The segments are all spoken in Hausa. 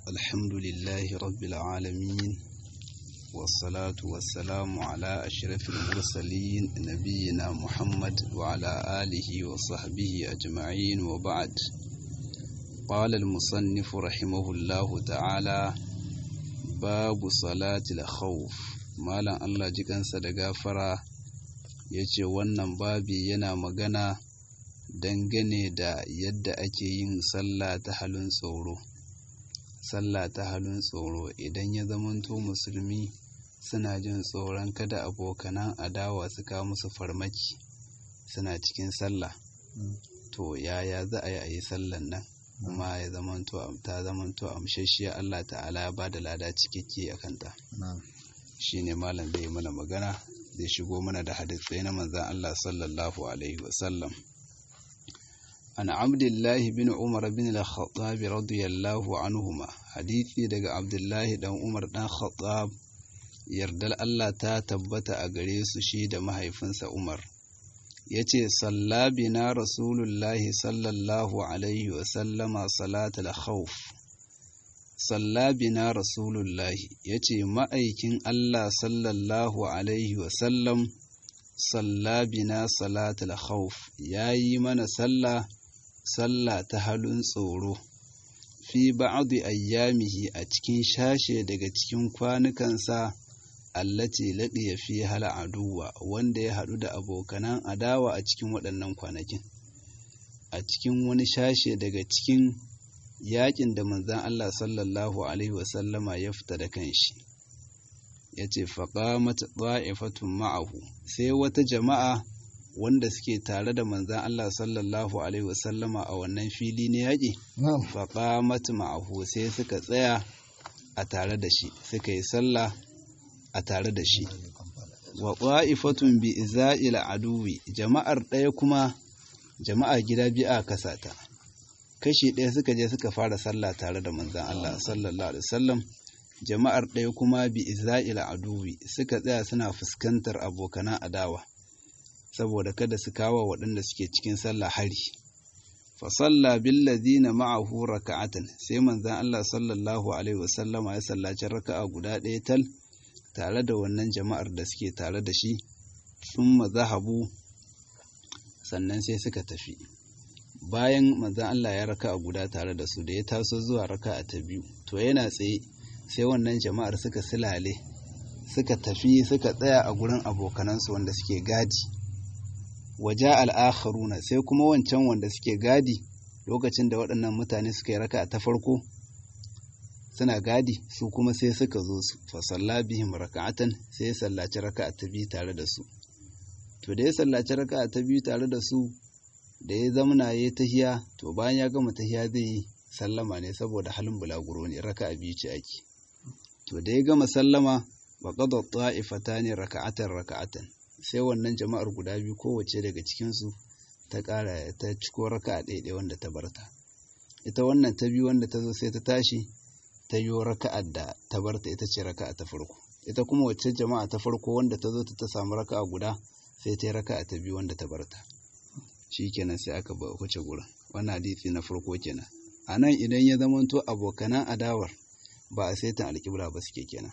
الحمد لله رب العالمين والصلاة والسلام على أشرف المرسلين نبينا محمد وعلى آله وصحبه أجمعين وبعد قال المصنف رحمه الله تعالى باب صلاة الخوف مالا الله جكن صدقا فرا yace wannan babi yana magana dangane da yadda ake yin sallah ta halin tsoro sallah ta halin tsoro idan ya zamanto musulmi suna jin tsoron kada abokanan adawa su kawo musu farmaki suna cikin sallah to yaya za a yi a yi sallan nan kuma ya zamanto ta zamanto amshashiya Allah ta'ala ya bada lada cikakke a kanta shine malam zai mana magana zai shigo mana da hadisai na manzan Allah sallallahu alaihi wasallam an abdullahi bin umar bin al-khattab radiyallahu anhuma hadisi daga abdullahi dan umar dan khattab yardar Allah ta tabbata a gare su shi da mahaifinsa umar yace sallabina rasulullahi sallallahu alaihi wasallama salatul khawf sallabina rasulullahi yace ma'aikin Allah sallallahu alaihi wasallam sallabina salatul khawf yayi mana sallah sallah ta halin tsoro fi ba'adu ayyamihi a cikin shashe daga cikin kwanukansa allati laqiya fi hal aduwa wanda ya haɗu da abokanan adawa a cikin waɗannan kwanakin a cikin wani shashe daga cikin yakin da manzon Allah sallallahu alaihi wasallama ya fita da kanshi yace faqamat da'ifatun ma'ahu sai wata jama'a wanda suke tare da manzan Allah sallallahu Alaihi wasallama a wannan fili ne yaƙi, faƙamat ma'ahu sai suka tsaya a tare da shi, suka yi sallah a tare da shi. Wa ƙwa'ifatun bi iza'il aduwi, jama'ar ɗaya kuma jama'a gida biya kasata. Kashi ɗaya suka je suka fara sallah tare da manzan Allah sallallahu Alaihi wasallam. Jama'ar ɗaya kuma bi iza'il aduwi suka tsaya suna fuskantar abokanan adawa. saboda kada su kawo waɗanda suke cikin sallah hari fa salla billazina ma'ahu raka'atan sai manzon Allah sallallahu alaihi wasallama ya sallaci raka'a guda ɗaya tal tare da wannan jama'ar da suke tare da shi thumma zahabu sannan sai suka tafi bayan manzon Allah ya raka'a guda tare da su da ya taso zuwa raka'a ta biyu to yana tsaye sai wannan jama'ar suka silale suka tafi suka tsaya a gurin abokanansu wanda suke gadi waje al'akharuna sai kuma wancan wanda suke gadi lokacin da waɗannan mutane suka yi raka ta farko suna gadi su kuma sai suka zo su fasalla bihim raka'atan sai ya sallaci raka ta biyu tare da su to da ya sallaci raka ta biyu tare da su da ya zamana ya tahiya to bayan ya gama tahiya zai yi sallama ne saboda halin bulaguro ne raka biyu ce ake to da ya gama sallama wa qada ta'ifatan raka'atan raka'atan sai wannan jama'ar guda biyu kowace daga cikinsu ta ƙara ta ciko raka a ɗaiɗai wanda ta barta ita wannan ta biyu wanda ta zo sai ta tashi ta yi raka'ar da ta barta ita ce raka'a ta farko ita kuma wacce jama'a ta farko wanda ta zo ta samu raka'a guda sai ta yi raka'a ta biyu wanda ta barta shi kenan sai aka ba huce gurin wannan hadisi na farko kenan a nan idan ya zamanto abokanan adawar ba a saitin alƙibla ba suke kenan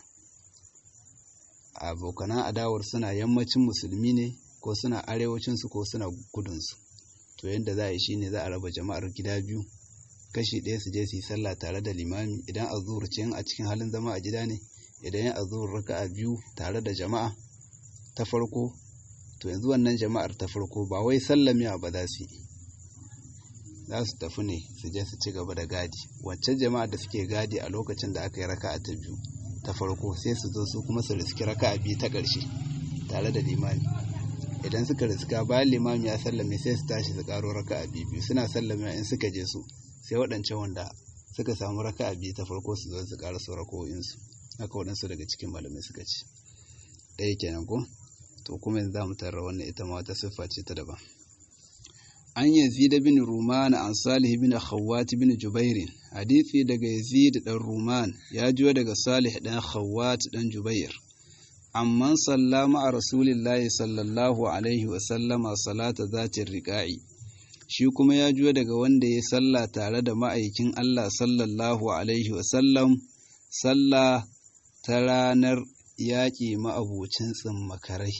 abokanan adawar suna yammacin musulmi ne ko suna arewacinsu ko suna kudunsu to yadda za a yi shine za a raba jama'ar gida biyu kashi ɗaya su je su yi sallah tare da limami idan a zuhur ce a cikin halin zama a gida ne idan ya zuhur raka'a biyu tare da jama'a ta farko to yanzu wannan jama'ar ta farko ba wai sallamiya ba za su yi za su tafi ne su je su ci gaba da gadi wacce jama'a da suke gadi a lokacin da aka yi raka'a ta biyu ta farko sai su zo su kuma su riski raka biyu ta ƙarshe tare da limami idan suka riska bayan limami ya sallame sai su tashi su ƙaro raka biyu suna sallame in suka je su sai waɗancan wanda suka samu raka biyu ta farko su zo su ƙara su rako'insu haka waɗansu daga cikin malamai suka ce ɗaya kenan ko to kuma yanzu za mu tarra wannan ita ma wata siffa ce ta daban an yazid bin ruman an salih bin khawwat bin jubair hadisi daga yazid dan ruman ya jiyo daga salih dan khawwat dan jubair amman salla ma'a rasulillahi sallallahu alaihi wa sallama salata zati riqa'i shi kuma ya juya daga wanda ya sallah tare da ma'aikin Allah sallallahu alaihi wasallam sallah ta ranar yaƙi ma'abucin tsimmakarai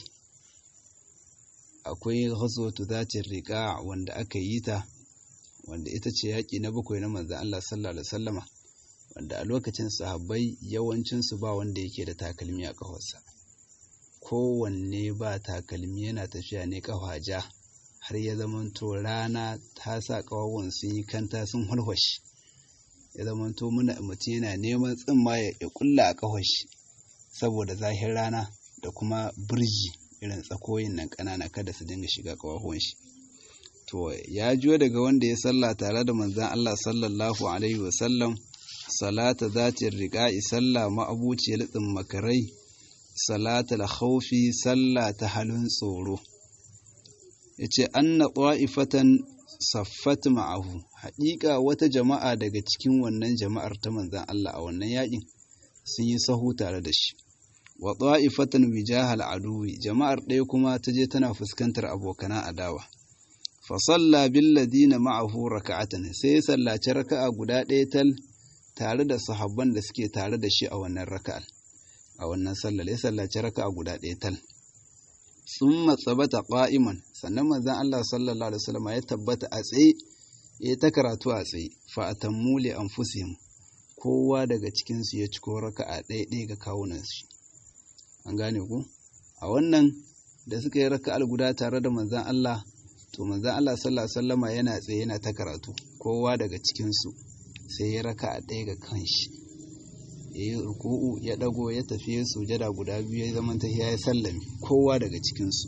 akwai ghazwatu zatin riƙa wanda aka yi ta wanda ita ce yaƙi na bakwai na manzan Allah sallallahu alaihi wasallama wanda a lokacin sahabbai yawancinsu ba wanda yake da takalmi a ƙafarsa kowanne ba takalmi yana tafiya ne ƙafa ja har ya zamanto rana ta sa ƙawawon sun yi kanta sun hulhushi ya zamanto muna mutum yana neman tsimma ya kulla a ƙafashi saboda zahir rana da kuma birji irin tsakoyin nan ƙanana kada su dinga shiga ƙawahon shi to ya juyo daga wanda ya salla tare da manzan Allah sallallahu alaihi wasallam salata zatin riƙa'i sallah ma'abuciyar tsimakarai salatul khawfi sallah ta halin tsoro yace anna qa'ifatan saffat ma'ahu haƙiƙa wata jama'a daga cikin wannan jama'ar ta manzan Allah a wannan yaƙin sun yi sahu tare da shi wa qa'ifatan wijahal aduwi jama'ar ɗaya kuma ta je tana fuskantar abokana adawa fa salla bil ladina ma'ahu raka'atan sai ya sallaci raka'a guda ɗaya tal tare da sahabban da suke tare da shi a wannan raka'al a wannan sallar ya sallaci raka'a guda ɗaya tal sun matsabata ƙa'iman sannan manzan Allah sallallahu Alaihi wasallam ya tabbata a tsaye ya ta karatu a tsaye fa'atan mule an fusihim kowa daga cikinsu ya ciko raka a ɗaya ga kawunan shi an gane ku a wannan da suka yi raka guda tare da manzan Allah to manzan Allah sallallahu Alaihi wasallama yana tsaye yana ta karatu kowa daga cikinsu sai ya raka a ɗaya ga kanshi ya yi ruku'u ya ɗago ya tafi ya sujada guda biyu ya zama tahiya ya sallami kowa daga cikinsu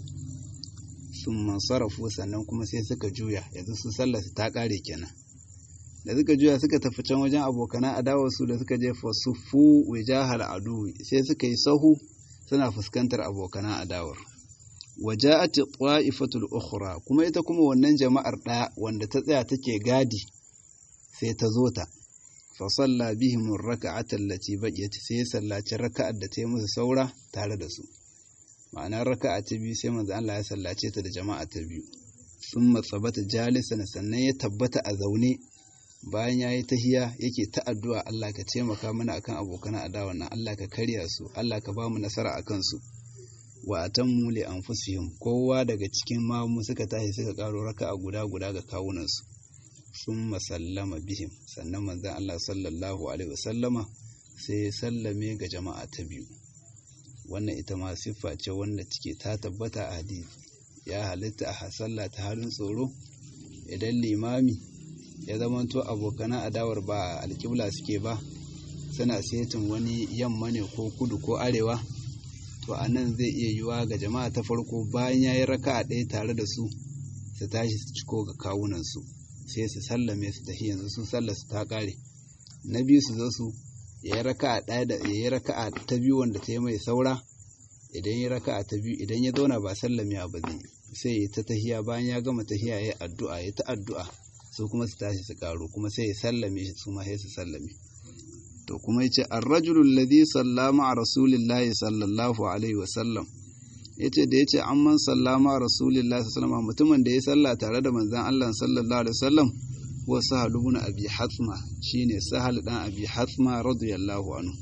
sun mansarafu sannan kuma sai suka juya yanzu su sallarsu ta ƙare kenan da suka juya suka tafi can wajen abokana adawarsu da suka je fasufu wijahal aduwi sai suka yi sahu suna fuskantar abokana adawar waja'at ta'ifatul ukhra kuma ita kuma wannan jama'ar ɗaya wanda ta tsaya take gadi sai ta zo ta fasalla bihim raka'ata allati baqiyat sai ya sallaci raka'ar da ta yi musu saura tare da su ma'ana raka'a ta biyu sai manzo Allah ya sallace ta da jama'a ta biyu thumma tsabata jalisan sannan ya tabbata a zaune bayan ya yi tahiya yake ta addu'a Allah ka taimaka mana akan abokan adawa nan Allah ka karya su Allah ka ba mu nasara akan su wa atammu li anfusihim kowa daga cikin mamu suka tashi suka karo raka'a guda guda ga kawunan su sun sallama bihim sannan manzan Allah sallallahu Alaihi wasallama sai ya sallame ga jama'a ta biyu wannan ita ma siffa ce wanda take ta tabbata a hadisi ya halitta a sallah ta halin tsoro idan limami ya zamanto abokana adawar ba alƙibla suke ba suna setin wani yamma ne ko kudu ko arewa to a nan zai iya yiwa ga jama'a ta farko bayan ya yi raka ɗaya tare da su su tashi su ciko ga kawunansu sai su sallame su tafi yanzu sun sallar su ta kare na biyu su zo su ya yi raka'a ɗaya da ya yi raka'a ta biyu wanda ta yi mai saura idan ya raka'a ta biyu idan ya zauna ba sallame ba zai sai ya ta tahiya bayan ya gama tahiya ya addu'a ya ta addu'a su kuma su tashi su karo kuma sai ya sallame su ma sai su sallame to kuma yace ar-rajulu alladhi sallama a rasulillahi sallallahu alaihi wa sallam yace da yace amman sallama rasulillahi sallallahu alaihi mutumin da ya salla tare da manzon Allah sallallahu alaihi wasallam huwa sahal ibn abi hatma shine sahal dan abi hatma radiyallahu anhu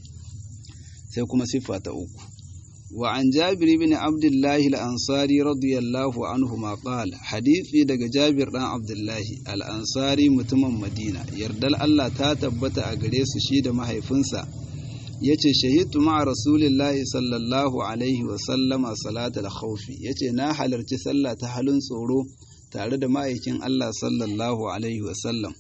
sai kuma sifa ta uku wa an jabir ibn abdullah al-ansari radiyallahu anhu ma qala hadisi daga jabir dan abdullah al-ansari mutumin madina yardal Allah ta tabbata a gare su shi da mahaifinsa ya ce shahidtu ma'a rasulillahi sallallahu alaihi wasallama salatul khawfi ya ce na halarci sallah ta halin tsoro tare da ma'aikin Allah sallallahu alaihi wasallam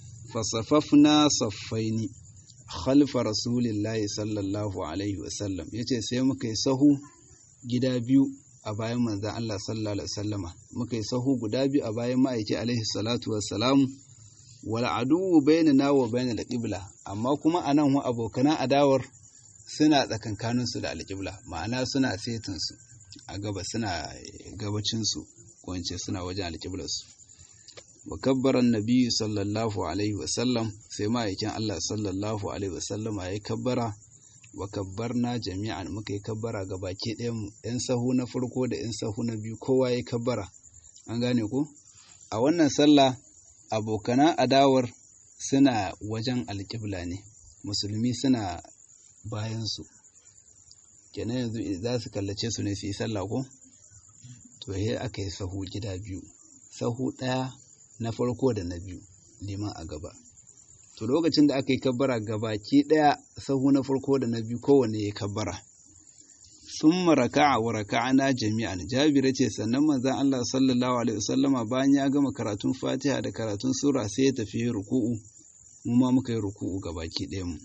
fasafafna saffaini khalfa rasulillahi sallallahu alaihi wasallam ya ce sai muka yi sahu gida biyu a bayan manzan Allah sallallahu alaihi wasallama muka yi sahu guda biyu a bayan ma'aiki alaihi salatu wassalamu wal aduwu bainana wa bainal qibla amma kuma anan wa abokanan adawar suna tsakankanin su da alqibla ma'ana suna setin su a gaba suna gabacin su ko suna wajen alqiblar su wa kabbara annabi sallallahu alaihi wa sallam sai ma'aikin Allah sallallahu alaihi wa sallam ya kabbara wa kabbarna jami'an muka yi kabbara ga baki ɗayan mu ɗan sahu na farko da ɗan sahu na biyu kowa ya kabbara an gane ko a wannan sallah abokanan adawar suna wajen alƙibla ne musulmi suna bayansu kenan yanzu za su kallace su ne su yi sallah ko to he aka yi sahu gida biyu sahu ɗaya na farko da na biyu liman a gaba to lokacin da aka yi kabbara gabaki ɗaya sahu na farko da na biyu kowanne ya kabbara sun maraka wa raka'ana jami'an jabir ce sannan manzon Allah sallallahu alaihi wasallama bayan ya gama karatun Fatiha da karatun sura sai ya tafi ruku'u mu ma muka yi ruku'u gabaki ɗaya mu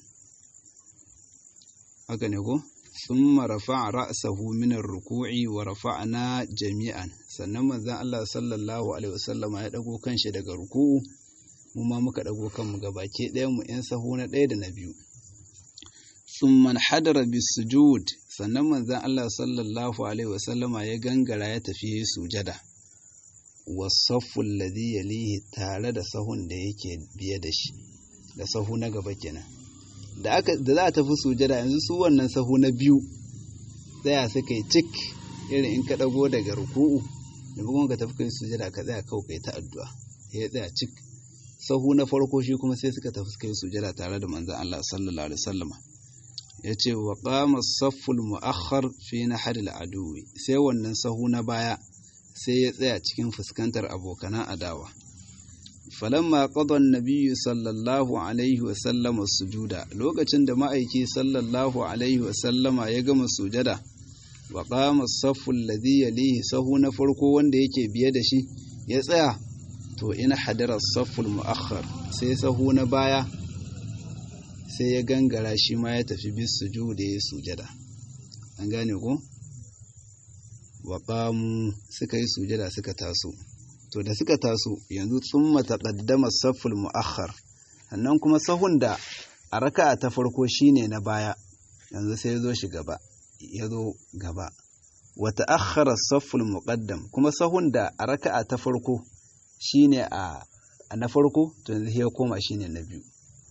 haka ne ko thumma rafa'a ra'sahu min ar-ruku'i wa rafa'na jami'an sannan manzon Allah sallallahu alaihi wasallama ya dago kanshi daga ruku'u mu ma muka dago kanmu gabaki ɗaya mu yan sahu na ɗaya da na biyu thumma hadara bis-sujud sannan manzon Allah sallallahu alaihi wasallama ya gangara ya tafi sujada wasaffu alladhi yalihi tare da sahun da yake biye da shi da sahu na gaba kenan da aka da za a tafi sujada yanzu su wannan sahu na biyu tsaya suka yi cik irin in ka dago daga ruku'u da bugun ka tafi kai sujada ka tsaya kawai kai ta addu'a ya tsaya cik sahu na farko shi kuma sai suka tafi kai sujada tare da manzon Allah sallallahu alaihi wasallam yace wa qama as-saffu al-mu'akhkhar fi nahar al-aduwi sai wannan sahu na baya sai ya tsaya cikin fuskantar abokanan adawa falamma qada an-nabiy sallallahu alaihi wa sallam sujuda lokacin da ma'aiki sallallahu alaihi wa sallama ya gama sujada wa qama as-saffu alladhi yalihi sahu na farko wanda yake biye da shi ya tsaya to ina hadara as-saffu al-mu'akhkhar sai sahu na baya sai ya gangara shi ma ya tafi bis sujuda ya sujada an gane ko wa qamu suka yi sujada suka taso to da suka taso yanzu tsumma taqaddama saful muakhar sannan kuma sahun da a raka'a ta farko shine na baya yanzu sai ya zo shi gaba ya zo gaba wa ta'akhkhara saful muqaddam kuma sahun da a raka'a ta farko shine a na farko to yanzu ya koma shine na biyu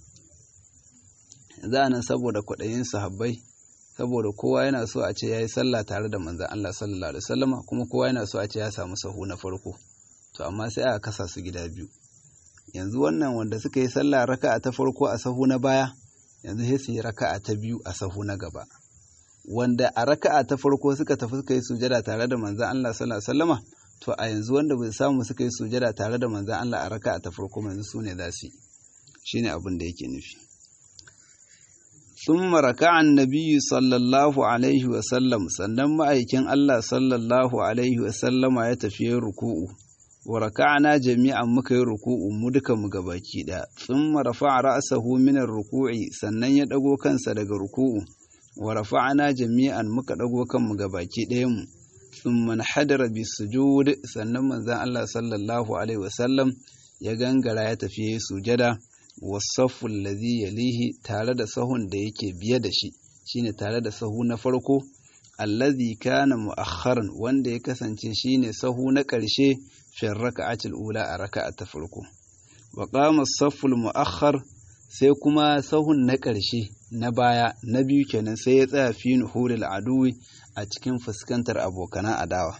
za nan saboda kwaɗayin sahabbai saboda kowa yana so a ce ya yi sallah tare da manzan Allah sallallahu alaihi wasallama kuma kowa yana so a ce ya samu sahu na farko to amma sai aka kasa su gida biyu yanzu wannan wanda suka yi sallah raka'a ta farko a sahu na baya yanzu sai su yi raka'a ta biyu a sahu na gaba wanda a raka'a ta farko suka tafi suka yi sujada tare da manzan Allah sallallahu alaihi wasallama to a yanzu wanda bai samu suka yi sujada tare da manzan Allah a raka'a ta farko yanzu su ne za su yi shine abin da yake nufi ثم ركع النبي صلى الله عليه وسلم sannan ma'aikin Allah sallallahu alaihi wasallama ya tafi ruku'u wa raka'na jami'an muka yi ruku'u mu duka mu gabaki da thumma rafa'a ra'sahu min ar-ruku'i sannan ya dago kansa daga ruku'u wa rafa'na jami'an muka dago kanmu gabaki ɗayan mu thumma hadara bis sujud sannan manzon Allah sallallahu alaihi wasallam ya gangara ya tafi sujada wasaffu allazi yalihi tare da sahun da yake biye da shi shine tare da sahu na farko allazi kana mu'akhkharan wanda ya kasance shine sahu na ƙarshe fi raka'atil ula a raka'a ta farko wa qama as-saffu muakhkhar sai kuma sahun na ƙarshe na baya na biyu kenan sai ya tsaya fi nuhuril aduwi a cikin fuskantar abokanan adawa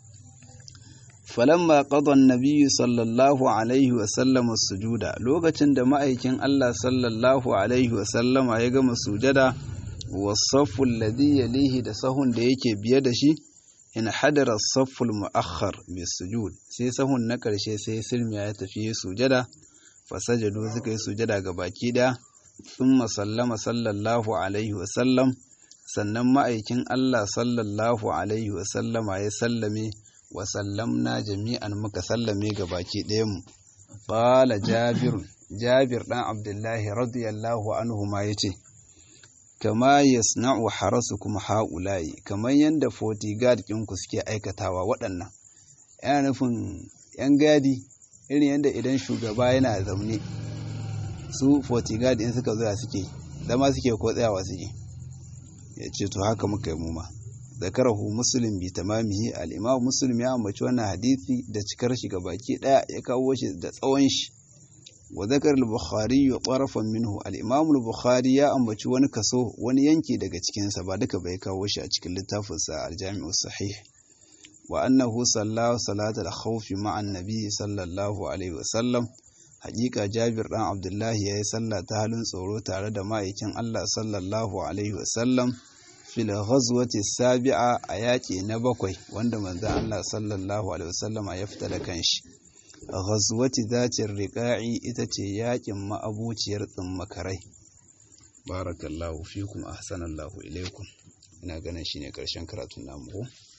falamma qada an-nabiy sallallahu alaihi wa sallam sujuda lokacin da ma'aikin Allah sallallahu alaihi wa sallama ya gama sujada wasaffu alladhi yalihi da sahun da yake biye da shi in hadara as-saffu al-mu'akhkhar bis sujud sai sahun na karshe sai silmiya ya tafi sujada fasajadu suka yi sujada ga baki da thumma sallama sallallahu alaihi wa sallam sannan ma'aikin Allah sallallahu alaihi wa sallama ya sallame wa sallamna jami'an muka sallame ga baki ɗayanmu. Ƙala Jabir, Jabir ɗan Abdullahi radiyallahu anhu ma ya ce, Kama yasna'u harasu kuma ha'ulayi, kamar yadda fotigad ɗinku suke aikatawa waɗannan. Yana nufin ‘yan gadi, irin yadda idan shugaba yana zaune, su fotigad in suka zuwa suke, zama suke ko tsayawa suke. Ya ce, To haka muka yi muma. zakarahu muslim bi tamamihi al-imam muslim ya ambaci wannan hadisi da cikar shi baki daya ya kawo shi da tsawon shi wa zakar al-bukhari tarafan minhu al-imam al-bukhari ya ambaci wani kaso wani yanki daga cikin sa ba duka bai kawo shi a cikin littafin sa al-jami'u sahih wa annahu sallahu salatul khawfi ma'an nabi sallallahu alaihi wasallam haƙiƙa jabir ɗan abdullahi ya yi sallah ta halin tsoro tare da ma'aikin allah sallallahu alaihi wasallam fil ghazwati sabi'a a yaƙi na bakwai wanda manzon allah sallallahu alaihi wasallama ya fita da kanshi ghazwati zatin riƙa'i ita ce yaƙin ma'abuciyar tsummakarai barakallahu fikum ahsanallahu ilaikum ina ganin shine ƙarshen karatun namu